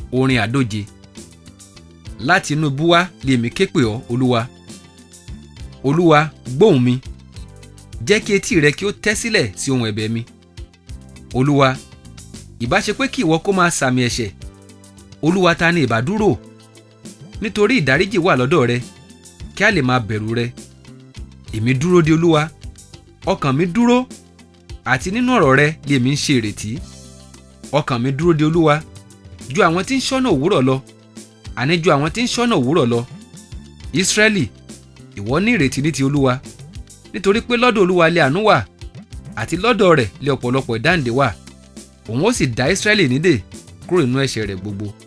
orin àdóje láti inú ibú wá lèmi ké pè ọ́ olúwa olúwa gbóhùn mi jẹ́ kí etí rẹ kí ó tẹ́ sílẹ̀ sí ohùn ẹ̀bẹ̀ mi olúwa ìbá ṣe pé kí ìwọ kó máa sàmì ẹ̀ṣẹ̀ olúwa ta ni ìbá dúró nítorí ìdáríjì wà lọ́dọ̀ rẹ kí a lè máa bẹ̀rù rẹ èmi dúró de olúwa ọkàn mi dúró àti nínú ọ̀rọ̀ rẹ lèmi ń ṣe ìrètí ọkàn mi dúró de olúwa ju àwọn tí ń ṣọ́nà òwúrọ̀ lọ àní ju àwọn tí ń ṣọ́nà òwúrọ̀ lọ ìsírẹ́lì ìwọ ní ìrètí ní ti olúwa nítorí pé lọ́dọ̀ olúwa lé àánú wà àti lọ́dọ̀ rẹ̀ lé ọ̀pọ̀lọpọ̀ ìdáǹdè wà òun ó sì dá ìsírẹ́lì nídè kúrò nínú ẹ̀ṣẹ̀ rẹ̀ gbogbo